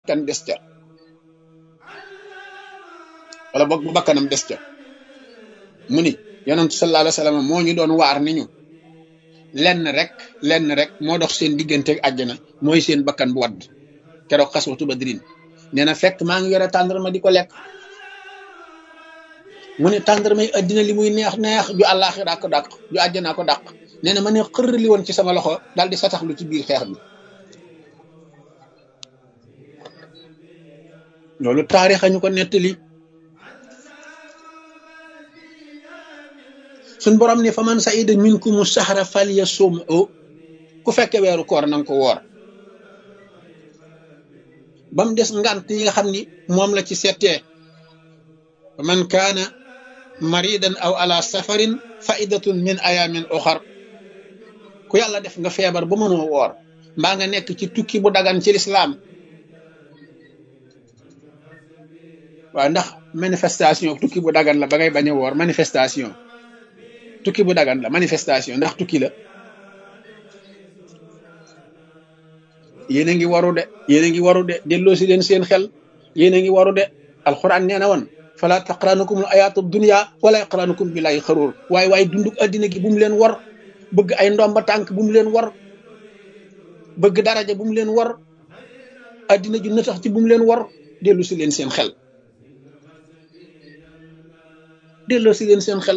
bakkan des ca wala boog bu bakkanam des ca mu ni yonentu sallallahu alayhi wa sallam moo ñu doon waar ni ñu lenn rek lenn rek moo dox seen digganteeg àjjana mooy seen bakkan bu wadd keroog xaswatu badrin nee na fekk maa ngi yore tàndarma di ko lekk mu ne tàndarma yi addina li muy neex neex ju àllaaxira ko dàq ju àjjanaa ko dàq nee na ma ne xër li woon ci sama loxo daal di sataxlu ci biir xeex bi loolu taarix ñu ko nettali suñ borom ne fa man saida minkumu sahra falyasum ku fekke weeru koor nanga ko woor ba mu des ngant yi nga xam ni moom la ci settee fa man kaana maridan aw ala safarin faidatun min ayamin oxar ku yàlla def nga feebar ba mënoo woor mbaa nga nekk ci tukki bu dagan ci lislaam waaw ndax manifestation tukki bu dagan la ba ngay bañ a woor manifestation tukki bu dagan la manifestation ndax tukki la yéen a ngi waru de yéen a ngi waru de delloo si leen seen xel yéen a ngi waru de alxuraan nee na woon fala taqranukum ayaatu dunya wala yaqranukum billahi xaruur waaye waaye dunduk addina gi bu mu leen war bëgg ay ndomba tànk bu mu leen war bëgg daraja bu mu leen war addina ju na tax ci bu mu leen war dellu si leen seen xel delloo si leen seen xel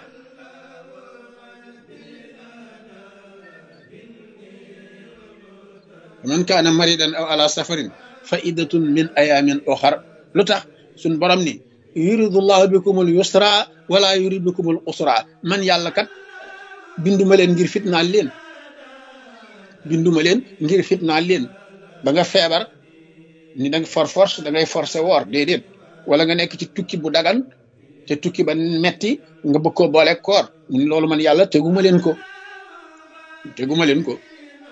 man kaana maridan aw ala safarin fa iddatun min ayamin oxar lu tax suñ borom ni yuridullahu bikumul yusra wala yurid bikumul usra man yàlla kat binduma leen ngir fitnaal leen binduma leen ngir fitnaal leen ba nga feebar ni danga for force da ngay forcé woor déedéet wala nga nekk ci tukki bu dagan te tukki ba metti nga bëgg koo boole koor mun loolu man yàlla teguma leen ko teguma leen ko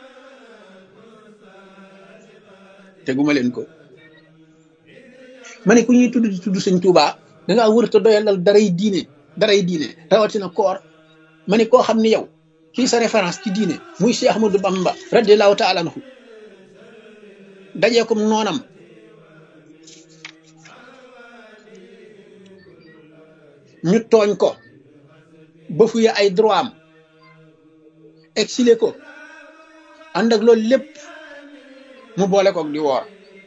teguma leen ko ma ne ku ñuy tudd di tudd sëñ Tuubaa da ngaa wër te doyalal daray diine daray diine rawatina koor ma ne koo xam ne yow kii sa référence ci diine muy Cheikh Ahmadou Bamba radiallahu taala anhu dajee kom noonam ñu tooñ ko ba fuye ay droit am exilé ko ànd ak loolu lépp mu boole koog di woor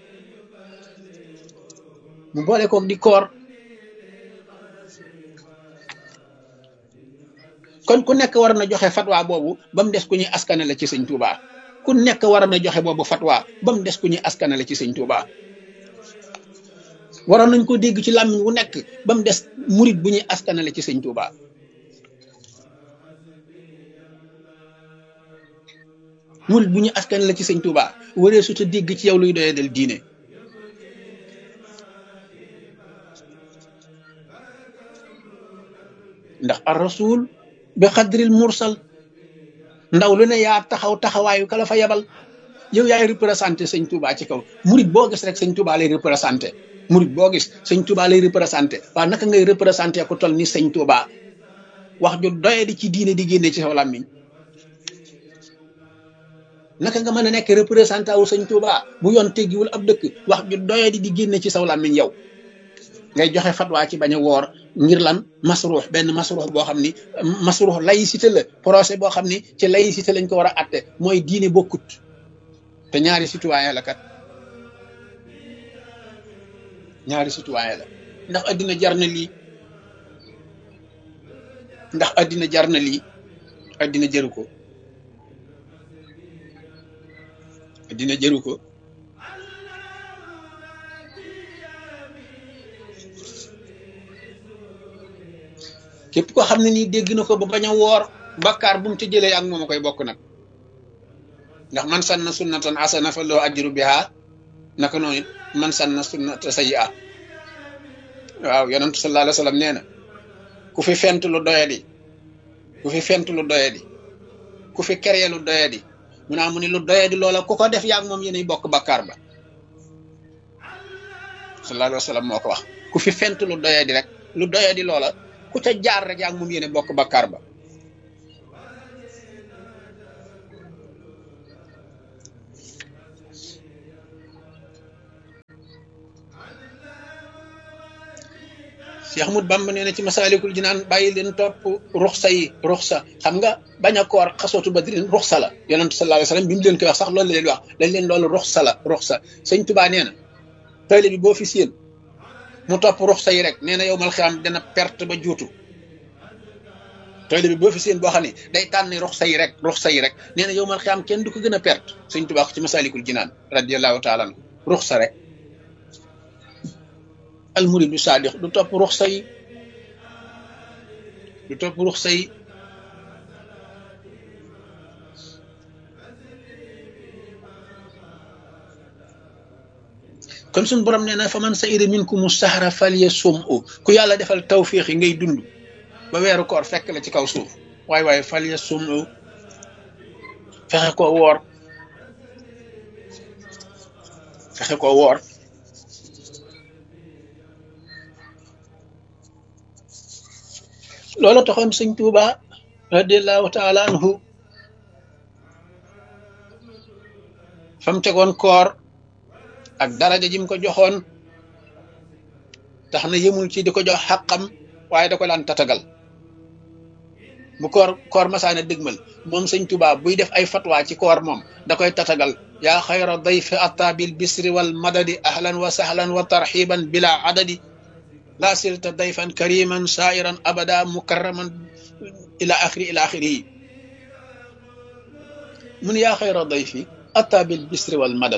mu boole koog di koor kon ku nekk war na joxe fatwa boobu ba mu des ku ñuy askanale ci sëñ Touba ku nekk war na joxe boobu fatwa ba mu des ku ñuy askanale ci sëñ Touba waroon nañ ko dégg ci làmmiñ wu nekk ba mu des murit bu ñuy askanale ci sëñ Touba murit bu ñu askan la ci sëñ Touba waree su ta dégg ci yow luy doyee del diine ndax ar rasul bi xadril mursal ndaw lu ne yaa taxaw taxawaayu kala fa yebal yow yaay représenté sëñ Touba ci kaw murit boo gis rek sëñ Touba lay représenté murit boo gis sëñ Touba lay représenté waaw naka ngay représenté ku toll ni sëñ Touba wax ju doyee di ci diine di génne ci saw làmmiñ naka nga mën a nekk représentant wu sëñ Touba bu yoon teggiwul ab dëkk wax ju doye di di génne ci saw làmmiñ yow ngay joxe fatwa ci bañ a woor ngir lan masruux benn masruux boo xam ni masruux laïcité la procès boo xam ni ci laïcité lañ ko war a atte mooy diine bokkut te ñaari citoyen la kat ñaari citoyen la ndax addina jar na lii ndax addina jar na lii addina jëru ko dina jëru ko képp ko xam ne nii dégg na ko ba bañ a woor bakkaar bu mu ci jëlee ak moom a koy bokk nag ndax man sanna sunnatan asana fa loo ajru biha naka noonu it man sanna sunnata sayyi'a waaw yonentu sallallahu alayhi wa sallam nee na ku fi fent lu doyadi ku fi fent lu doyadi ku fi keree lu doyadi mu naa mu ni lu doyee di loola ku ko def yaag moom yéenay bokk bakkaar ba sallallahu alayhi wa sallam moo ko wax ku fi fent lu doyee di rek lu doyee di loola ku ca jaar rek yaag moom yéene bokk bakkaar ba Cheikh Ahmad Bamba nee na ci masaalikul jinaan bàyyi leen topp ruxsa yi ruxsa xam nga bañ a koor xasootu badrin ruxsa la yonentu sallallahu alayhi wasallam bi mu leen koy wax sax loolu la leen wax dañ leen loolu ruxsa la ruxsa sëñ Tuubaa nee na tayle bi boo fi séen mu topp ruxsa yi rek nee na yow mal xiyaam dana perte ba juutu tayle bi boo fi séen boo xam ne day tànn ruxsa yi rek ruxsa yi rek nee na yow mal xiyaam kenn du ko gën a perte sëñ Tuubaa ko ci masaalikul jinaan radiyallahu taala anhu ruxsa rek almuridu saadiq du topp ruxsa yi du topp ruxsa yi kon suñ borom nee na fa man sayida minkum sahra falyasum u ku yàlla defal tawfiix yi ngay dund ba weeru koor fekk la ci kaw suuf waaye waaye falyasum u fexe koo woor fexe koo woor loola taxoon sëñ Tuuba radiallahu taala anhu fam tegoon koor ak daraja jim ko joxoon tax na yëmul ci di ko jox xàqam waaye da ko daan tatagal bu koor koor masaana dëgmal moom sëñ Tuuba buy def ay fatwa ci koor moom da koy tatagal yaa xayra dayfi atta bil bisri wal madadi ahlan wa sahlan wa tarxiban bila adadi laa silta dayfan kariman sairan abada mukarraman ila axiri ila axiri yi mun yaa xayra dayfi atta bil bisri wal madad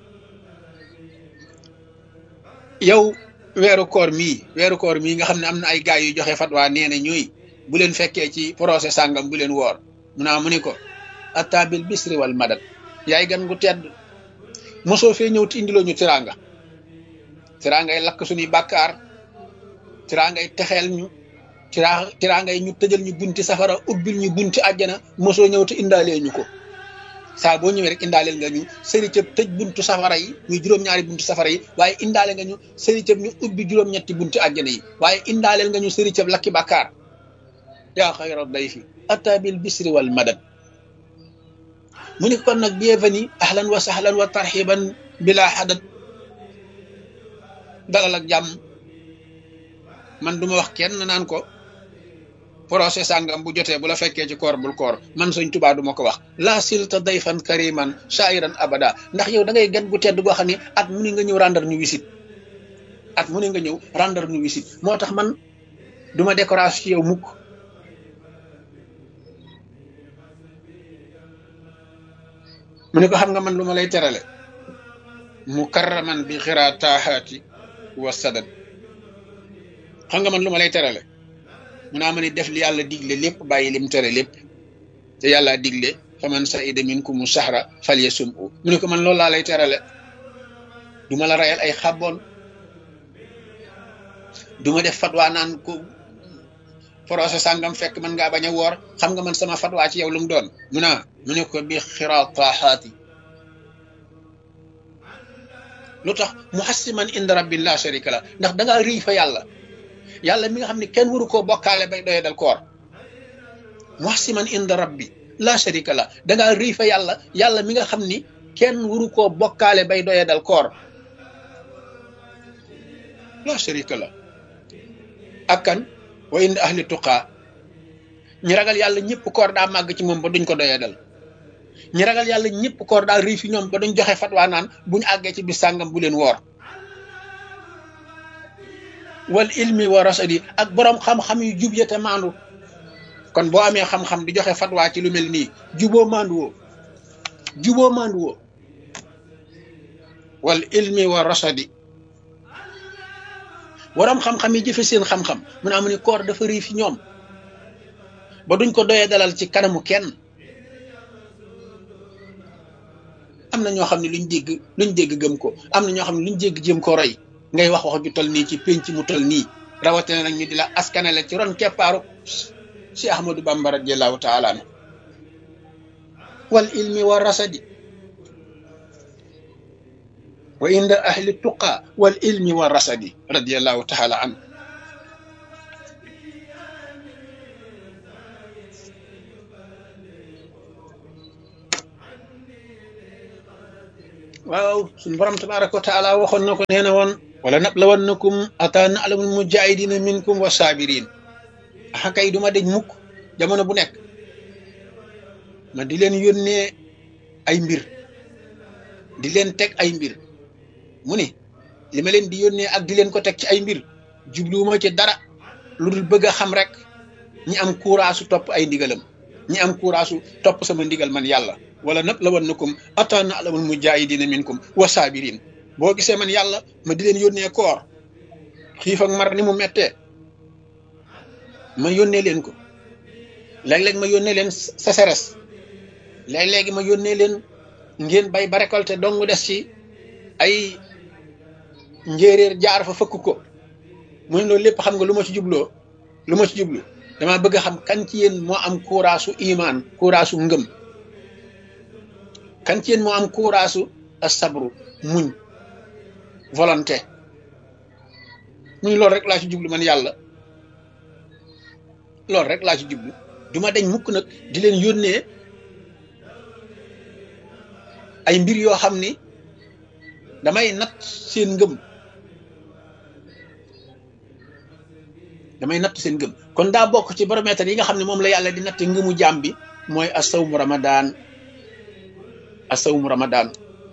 yow weeru koor mii weeru koor mii nga xam ne am na ay gaay yu joxe fatwa nee na ñuy bu leen fekkee ci procès sàngam bu leen woor mu naa mu ni ko atta bil bisri wal madad yaay gan gu tedd mosoo fee ñëw ti indiloo ñu tiranga tirangay lakk suñuy bàkkaar tiraa ngay texeel ñu tiraa tiraa ngay ñu tëjal ñu bunti safara ubbil ñu bunti àjjana mosoo ñëw te indaalee ñu ko saa boo ñëwee rek indaaleel nga ñu sëri cëb tëj buntu safara yi muy juróom-ñaari buntu safara yi waaye indaale nga ñu sëri cëb ñu ubbi juróom-ñetti bunti àjjana yi waaye indaaleel nga ñu sëri cëb lakki bàkkaar yaa xayra dayfi ata bil bisri wal madad mu ni kon nag bienvenue ahlan wa sahlan wa tarxiban bila xadad dalal ak jàmm man duma wax kenn naan ko procès sàngam bu jotee bu la fekkee ci koor bul koor man Sëñ Tuubaa du ma ko wax laa silta dayfan kariman shairan abada ndax yow da ngay gan gu tedd goo xam ne at mu ni nga ñëw rendre ñu visite at mu ni nga ñëw rendre ñu visite moo tax man duma décoration ci yow mukk mu ne ko xam nga man lu ma lay terale mukarraman bi xiraa taaxaati wa sadad xam nga man lu ma lay terale mu naa ma ni def li yàlla digle lépp bàyyi lim tere lépp te yàlla digle fa man saida minkumu sahra falyasum u mu ne ko man loolu laa lay terale du ma la rayal ay xàbboon du ma def fatwa naan ko procès sàngam fekk man ngaa bañ a woor xam nga man sama fatwa ci yow lu mu doon mu naa mu ne ko bi xiraa taaxaati lu tax muhassiman inda rabbin la sharika la ndax da ngaa riy fa yàlla yàlla mi nga xam ne kenn waru koo bokkaale bay doye dal koor muhassiman inda rabbi la sharika la da ngaa riy fa yàlla yàlla mi nga xam ni kenn waru koo bokkaale bay doye dal koor la sharika la ak kan wa inda ahli tuqaa ñi ragal yàlla ñëpp koor daa màgg ci moom ba duñ ko doye dal ñi ragal yàlla ñëpp koor daal rii fi ñoom ba duñ joxe fatwa naan buñ àggee ci bis sàngam bu leen woor wal ilmi wa rasadi ak boroom xam-xam yu jub ya te maandu kon boo amee xam-xam di joxe fatwa ci lu mel nii juboo maandu woo juboo maandu woo wal ilmi wa rasadi boroom xam-xam yi jëfe seen xam-xam mun a amu ni koor dafa rii fi ñoom ba duñ ko doyee dalal ci kanamu kenn am na ñoo xam ne luñ dégg luñ dégg gëm ko am na ñoo xam ne luñ dégg jëm ko roy ngay wax wax ju tol nii ci pénc mu tol nii rawatina nag ñu di la askanale ci ron keppaaru si ahmadou bamba radiallahu taala anu wal ilmi wa rasadi wa inda ahli tuqa wal ilmi wa rasadi radiallahu taala anu waaw suñu borom tabaraka wa taala waxoon na ko nee na woon wala nablawannakum ata na'lamul mujahidina minkum wa sabirin axa kay duma deñ mukk jamono bu nekk ma di leen yónnee ay mbir di leen teg ay mbir mu ni li ma leen di yónnee ak di leen ko teg ci ay mbir jubluwuma ci dara lu dul bëgg a xam rek ñi am courage topp ay ndigalam ñi am courage topp sama ndigal man yàlla wala nab la wannakum ata na'lamul mujahidina minkum wa sabirin boo gisee man yàlla ma di leen yónnee koor xiif ak mar ni mu mettee ma yónnee leen ko léeg-léeg ma yónnee leen sécheresse léeg-léegi ma yónnee leen ngeen bay ba récolté dong des ci ay njéeréer jaar fa fëkk ko mu ne loolu lépp xam nga lu ma ci jubloo lu ma ci jublu dama bëgg a xam kan ci yéen moo am kuuraasu imaan kuuraasu ngëm kan ci yéen moo am kuuraasu asabru muñ volonté mu ne loolu rek laa ci jublu man yàlla loolu rek laa ci jublu du ma deñ mukk nag di leen yónnee ay mbir yoo xam ni damay natt seen ngëm damay natt seen ngëm kon daa bokk ci baromètre yi nga xam ne moom la yàlla di natt ngëmu jaam bi mooy asawmu ramadaan asawmu ramadaan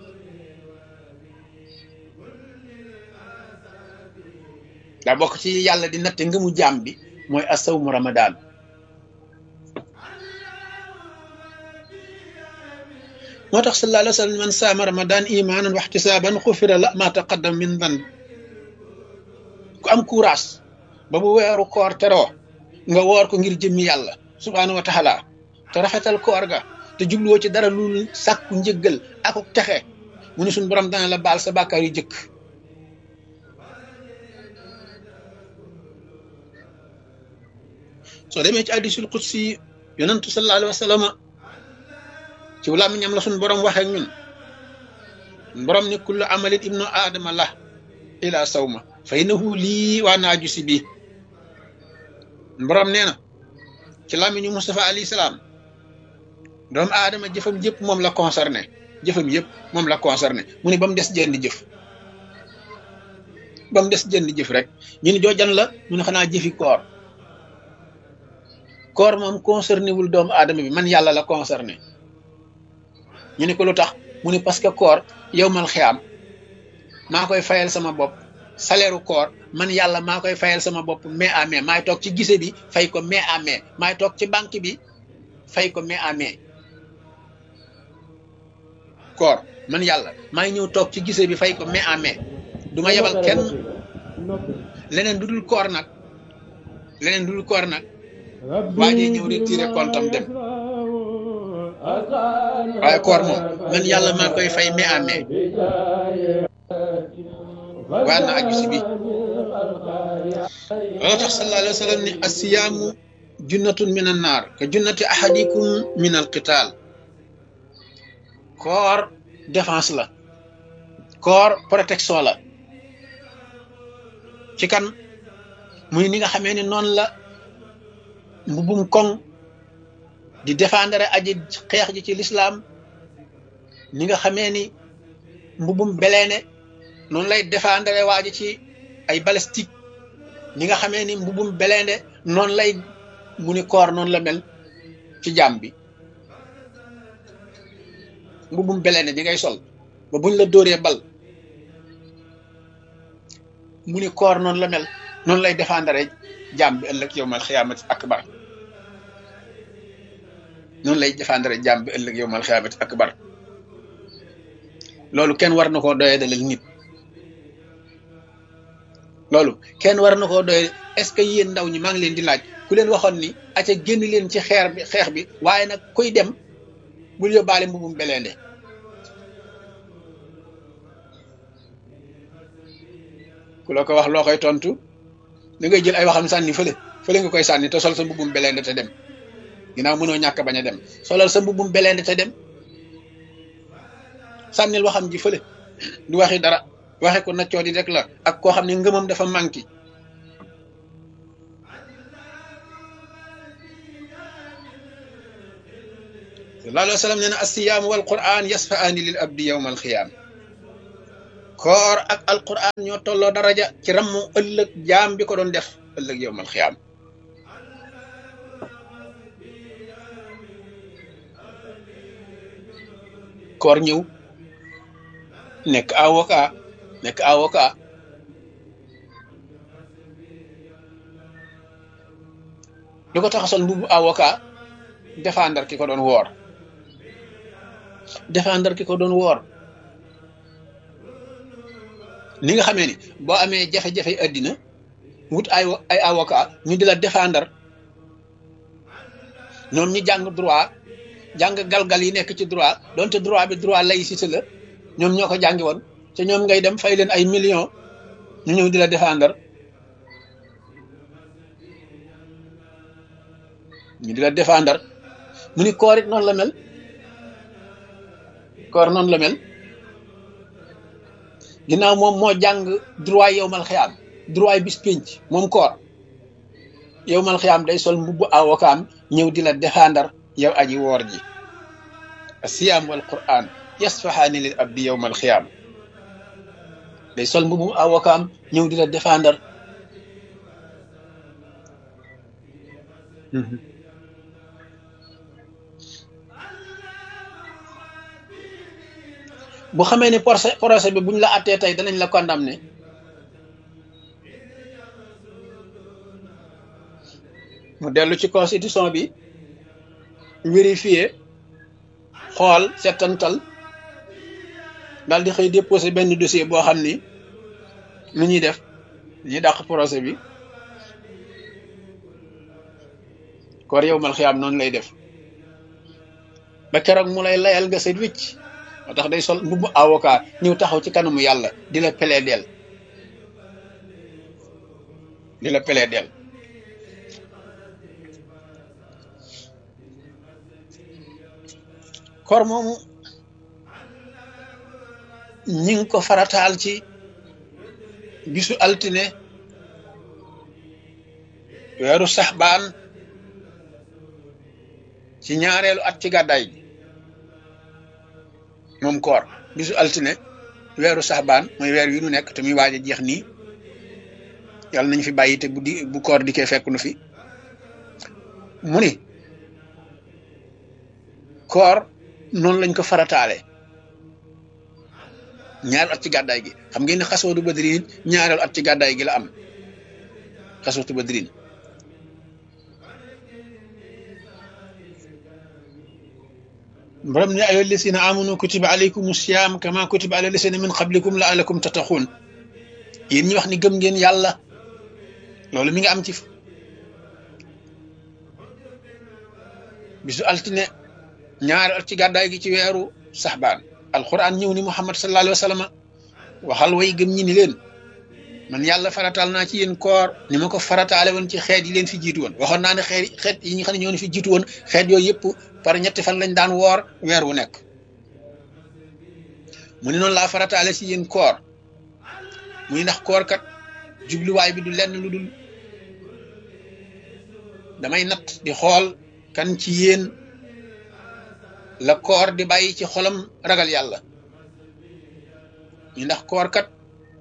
daa bokk ci yàlla di natt ngëmu jaam bi mooy asawmu ramadaan moo tax sallallahu alayhi wa sallam man saama ramadan imaanan wa ihtisaaban xufira la ma taqaddam min dan ku am courage ba bu weeru koor teroo nga woor ko ngir jëmmi yàlla subhaanahu wa taala te rafetal koor ga te jubluwoo ci dara lu sàkku njëggal ak texe mu ne suñ borom dana la baal sa bàkkaar yu jëkk soo demee ci hadiisul qudsi yonantu sallallahu alayhi wa sallam ci làmmiñam la suñ borom waxee ñun borom ni kullu amalin ibnu aadama la ila sawma fa innahu lii waa naaju si bii borom nee na ci làmmiñu Mustafa alayhi salaam doomu aadama jëfam yëpp moom la concerné jëfam yëpp moom la concerné mu ne ba mu des jenn jëf ba mu des jenn jëf rek ñu ni joojan la mu ne xanaa jëfi koor koor moom concerné wul doomu aadama bi man yàlla la concerné ñu ne ko lu tax mu ne parce que koor yow mal xiyaam maa koy fayal sama bopp salaire koor man yàlla maa koy fayal sama bopp mai à mai maay toog ci gise bi fay ko mai à mai maay toog ci banque bi fay ko mai à mai koor man yàlla maay ñëw toog ci gise bi fay ko mai à mai du ma yebal kenn leneen du dul koor nag leneen du dul koor nag waa jee ñëw retiré compte am dem waaye koor moom man yàlla maa koy fay mai à mai waa na aju si bi loolu tax sallallahu alayhi wa sallam ni asiyaamu junnatun min an naar ka junnati ahadikum min al qital koor défense la koor protection la ci kan muy ni nga xamee ni noonu la mbubum koŋ di défendre aji xeex ji ci lislaam ni nga xamee ni mbubum beleene noonu lay défendre waa ji ci ay balistique ni nga xamee ni mbubum beleende noonu lay mu ni koor noonu la mel ci jàmm bi mbubum beleende di ngay sol ba buñ la dóoree bal mu ni koor noonu la mel noonu lay défendre jàmm bi ëllëg yowmal xiyaamati akbar noonu lay défendre jàmm bi ëllëg yowmal xiyaamati akbar loolu kenn war na koo doyee dalal nit loolu kenn war na koo doy est-ce que yéen ndaw ñi maa ngi leen di laaj ku leen waxoon ni aca génn leen ci xeer bi xeex bi waaye nag kuy dem bul yóbbaale mbubum beleende ku la ko wax loo koy tontu da ngay jël ay waxam sànni fële fële nga koy sànni te sol sa mbubum beleende te dem ginnaaw mënoo ñàkk bañ a dem solal sa mbubum beleende te dem sànnil waxam ji fële du waxi dara waxe ko naccoo di rek la ak koo xam ne ngëmam dafa manqué sallallahu alayhi wa sallam nee na assiyaamu wal quran yasfaani lil abdi yowma alxiyaam koor ak alquran ñoo tolloo daraja ci rammu ëllëg jaam bi ko doon def ëllëg yowmal xiyaam koor ñëw nekk avocat nekk avocat lu ko tax a sol mbubu avocat défendre ki ko doon woor défendre ki ko doon woor ni nga xamee ni boo amee jafe-jafe àddina wut ay ay avocat ñu di la défendre ñoom ñi jàng droit jàng galgal yi nekk ci droit donte droit bi droit laïcité la ñoom ñoo ko jàngi woon te ñoom ngay dem fay leen ay millions ñu ñëw di la défendre ñu di la défendre mu ni koor it noonu la mel koor noonu la mel ginnaaw moom moo jàng droit yow mal xiyaam droit bis pénc moom koor yow mal xiyaam day sol mbubbu avocat ñëw di la défendre yow aji woor ji asiyaam wal quran yasfahaani lil abdi yow mal xiyaam day sol mbubbu avocat ñëw di la défendre bu xamee ni procès procès bi buñ la attee tey danañ la condamné mu dellu ci constitution bi vérifier xool settantal daal di xëy déposé benn dossier boo xam ni lu ñuy def ñuy dàq procès bi koor yow mal xiyaam noonu lay def ba keroog mu lay layal nga set wicc moo tax day sol mbubbu avocat ñëw taxaw ci kanamu yàlla di la plaider di la plaider koor moomu ñi ngi ko farataal ci bisu altine weeru saxbaan ci ñaareelu at ci gàddaay gi moom koor bisu altine weeru saxbaan mooy weer wi nu nekk te muy waaj a jeex nii yàlla nañ fi bàyyi te bu di bu koor dikkee fekk nu fi mu ni koor noonu lañ ko farataale ñaareelu at ci gàddaay gi xam ngeen ne xasootu badrin ñaareelu at ci gàddaay gi la am xasootu badrin borom ne ayo lisina amanu kutiba alaykum siyam kama kutiba ala lisina min qablikum laalakum tattaxuun yéen ñi wax ni gëm ngeen yàlla loolu mi ngi am ci bisu altine ñaari at ci gàddaay gi ci weeru saxbaan alquran ñëw ni muhammad sallallahu alayhi wa sallam waxal way gëm ñi ni leen man yàlla farataal naa ci yéen koor ni ma ko farataale woon ci xeet yi leen fi jiitu woon waxoon naa ne xeet xeet yi nga xam ne ñoo fi jiitu woon xeet yooyu yëpp par ñetti fan lañ daan woor weer wu nekk mu ne noonu laa farataale ci yéen koor mu ni ndax koor kat jubluwaay bi du lenn lu dul damay natt di xool kan ci yéen la koor di bàyyi ci xolam ragal yàlla ñu ndax koor kat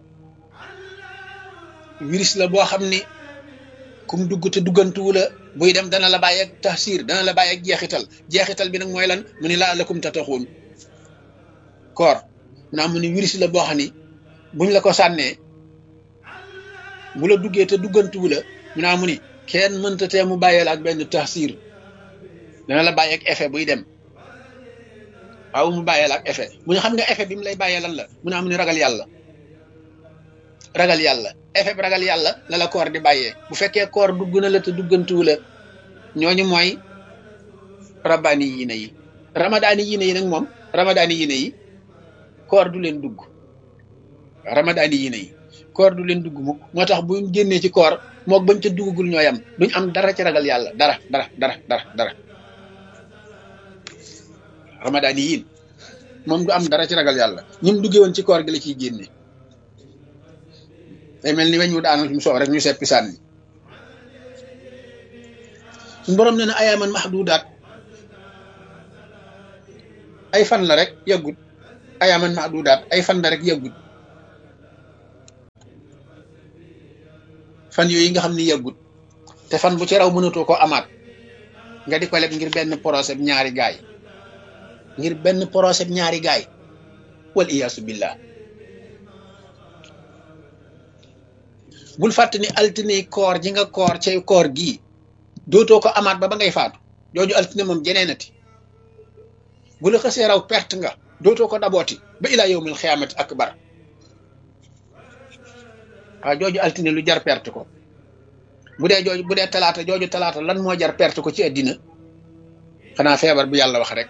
virus la boo xam ni kum dugg te duggantuwu la buy dem dana la bàyyi ak taxsir dana la bàyyi ak jeexital jeexital bi nag mooy lan mu ni laa lakum tataxuun koor naa mu ni virus la boo xam ni buñ la ko sànnee bu la duggee te duggantuwu la mu naa mu ni kenn mënta tee mu bàyyee la ak benn taxsir dana la bàyyi ak effet buy dem waaw mu bàyyee la ak effet mu ne xam nga effet bi mu lay bàyyee lan la mu naa mu ni ragal yàlla ragal yàlla effet bi ragal yàlla la la koor di bàyyee bu fekkee koor dugg na la te duggantuwu la ñooñu mooy rabbaani yiine yi ramadaani yiine yi nag moom ramadaani yiine yi koor du leen dugg ramadaani yiine yi koor du leen dugg mukk moo tax bu génnee ci koor mook bañ ca duggagul ñooy am duñ am dara ci ragal yàlla dara dara dara dara dara ramadaani yiin moom du am dara ci ragal yàlla ñim duggee woon ci koor gi la ciy génne day mel ni weñ wu daanal mu soow rek ñu seppi sànni suñu borom nee na ayaaman mahdudaat ay fan la rek yàggut ayaaman mahdudaat ay fan la rek yàggut fan yooyu nga xam ni yàggut te fan bu ci raw mënatoo ko amaat nga di ko leb ngir benn procès ñaari gaay ngir benn procès ñaari gaay wal iyaasu billah bul fàtte ni altine koor ji nga koor cay koor gii dootoo ko amaat ba ba ngay faatu jooju altine moom jeneenati bu la xasee raw perte nga dootoo ko dabooti ba ilaa yowmil xiyaamati akbar waaw jooju altine lu jar perte ko bu dee jooju bu dee talaata jooju talaata lan moo jar perte ko ci àddina xanaa feebar bu yàlla wax rek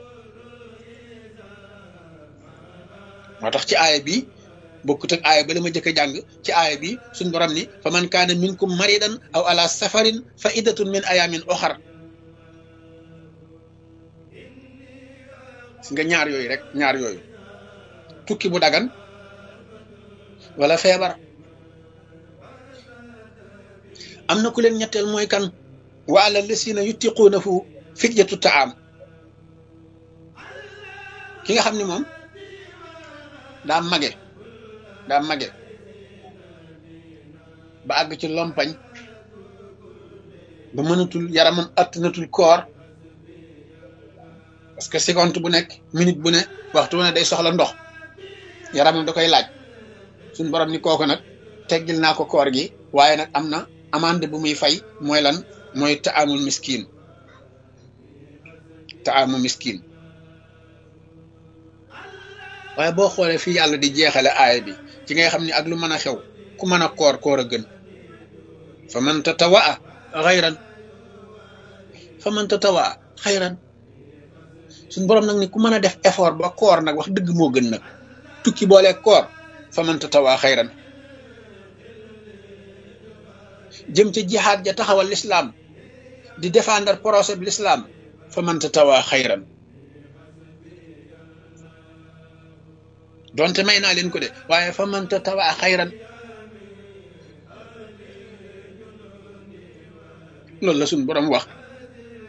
moo tax ci aaya bi bokkut ak aaya ba la ma jëkk a jàng ci aaya bi suñ borom ni fa man kaana minkum maridan aw ala safarin fa iddatun min ayamin oxar si nga ñaar yooyu rek ñaar yooyu tukki bu dagan wala feebar am na ku leen ñetteel mooy kan wa ala lasina yutiquuna fu fidyatu taam ki nga xam ni moom daa mage daa mage ba àgg ci lompañ ba mënatul yaramam attanatul koor parce que seconde bu nekk minute bu ne waxtu ne day soxla ndox yaramam da koy laaj suñ borom ni kooku nag teggil naa ko koor gi waaye nag am na amande bu muy fay mooy lan mooy taamul miskin taamu miskin waaye boo xoolee fii yàlla di jeexale aaya bi ci ngay xam ni ak lu mën a xew ku mën a koor koor a gën fa man tatawaa xayran fa man tatawaa xayran suñ borom nag ni ku mën a def effort ba koor nag wax dëgg moo gën nag tukki boole koor fa man tatawaa xayran jëm ca jihaad ja taxawal lislaam di défendre procès bi lislaam fa man tatawaa xayran donte may naa leen ko de waaye fa man tatawaa xayran loolu la suñ borom wax